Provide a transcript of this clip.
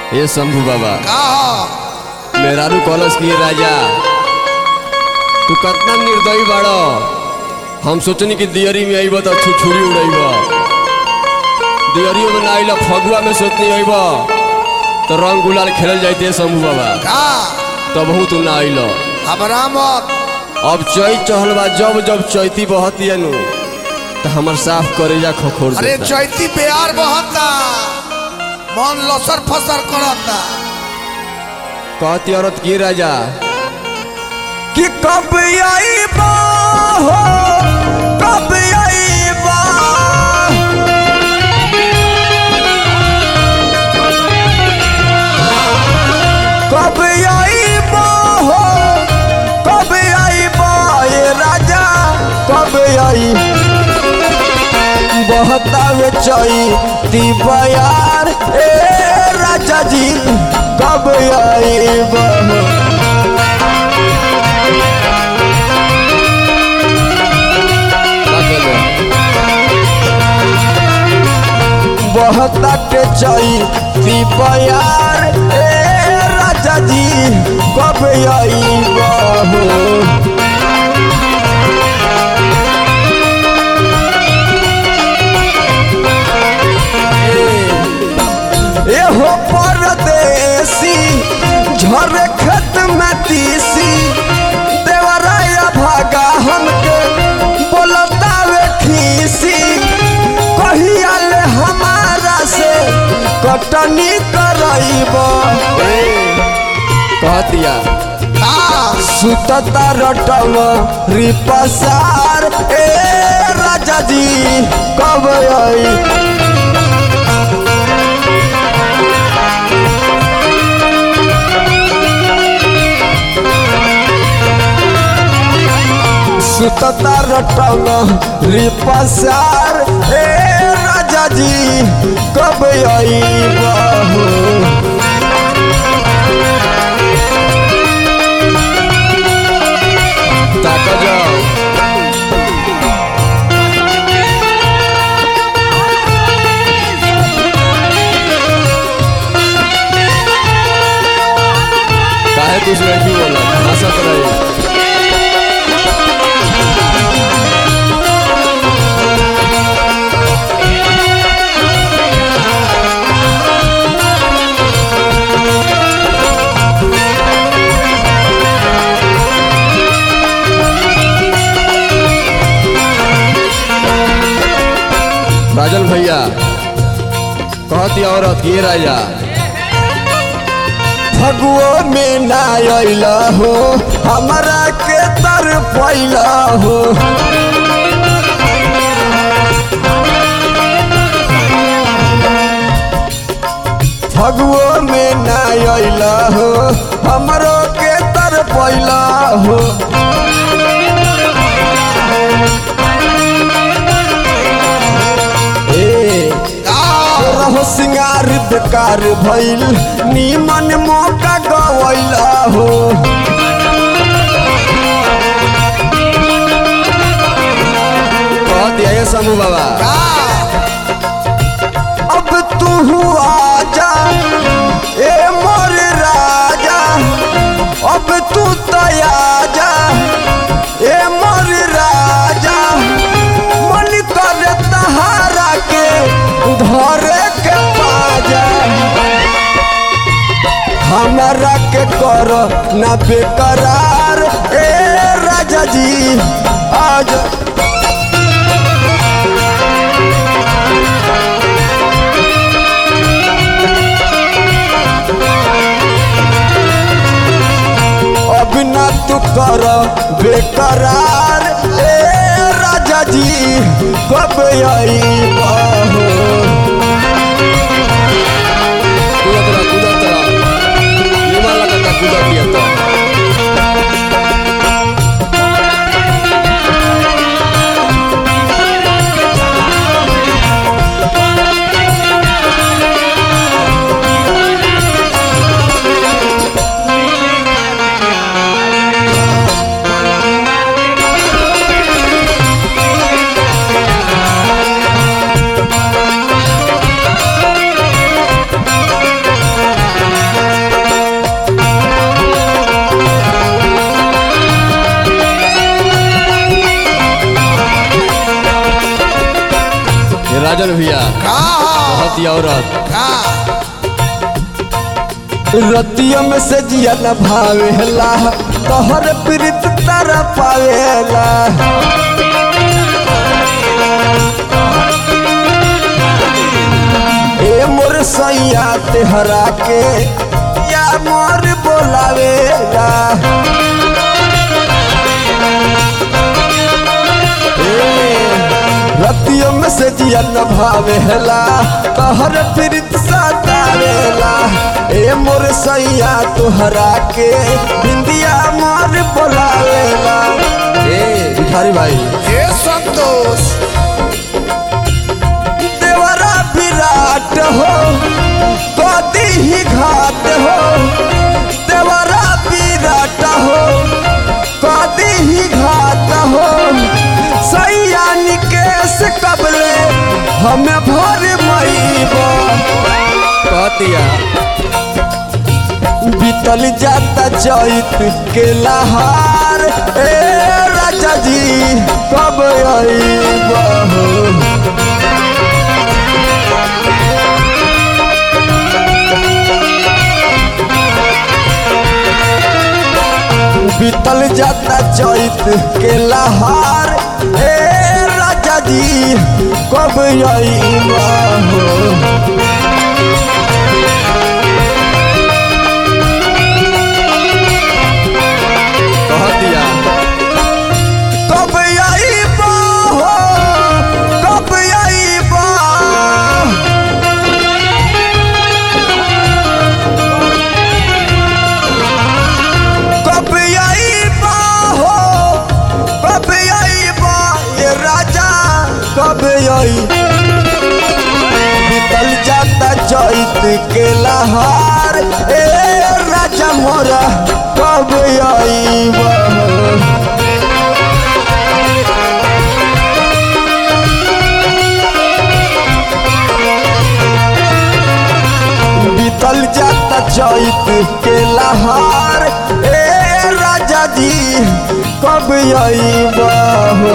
हे शंभू बाबा का हो मेहरारू कॉलेज की राजा तू कितना निर्दयी बाड़ो हम सोचनी कि दियरी में अइब तो छुछुरी उड़ैब दियरियो में ना अइला फगुआ में सोचनी अइब तो रंग गुलाल खेलल जाते शंभू बाबा का तबहू तू ना अइल हमरा मत अब चैत चहल बा जब जब चैती बहती नु तो हमर साफ करेजा खखोर अरे देता चैती प्यार बहता मन लसर फसर करता कहती औरत की राजा कि कब आईबा हो कब आईबा कब आईबा हो कब आईबा ये राजा कब आई बहतावे चैती बयार ए राजा जी कब आईबा हो का कहले? बहता के चैती बयार ए राजा जी कब आई बहू एहो परदेसी झरे खेत में तीसी देवराया भागा हमके बोलतावे खीसी कहिया ले हमारा से कटनी करइब कहतिया का सुतता रटव रिपसार ए राजा जी कब आई सुतता रटव रिपसार ए राजा जी कब आई बहू ताका जाओ काहे कुछ नहीं बोला हंसत रही राजन भैया कहती औरत ये राजा फगुओ में ना अइला हो हमरा के तर पैला हो फगुओ में ना अइला हो हमरो के तर पैला हो ए का रहो सिंगार बेकार भइल नीमन मौका गवैला हो कहती है शंभू बाबा का अब तू आजा ए मोर राजा अब तू तयाजा ए मोर राजा मन कर तहारा के धरे के पाजा हमारा के कर ना बेकरार ए राजा जी आज अब ना तू कर बेकरार ए राजा जी कब आई बहू कूदत रहा कूदत रहा निमन लगता कूदत दिया तो औरत का रतिया में से जिया न भावेला तोहर प्रीत तारा पावेला ए मोर सैया तेहरा के या मोर बोलावेला रतियों में से जिया न भावेला तोहर प्रीत सतावेला ए मोर सैया तोहरा के बिंदिया मोर बोलावेला ए भिखारी भाई ये संतोष देवरा विराट हो कदी ही घाट हो देवरा विराट हो कदी ही घाट हो सैया निकेश कबले हमें भर मईबा कहतिया बीतल जाता चैत के लहार ए राजा जी कब अईबा बीतल जाता चैत के लहार ए राजा जी कब अईबा हो कहतिया कब अईबा हो कब अईबा कब अईबा हो कब अईबा ये राजा कब आई बीतल जाता चैत के लहार ए राजा मोरा कब अईबा बीतल जाता चैत के लहार ए राजा जी कब अईबा हो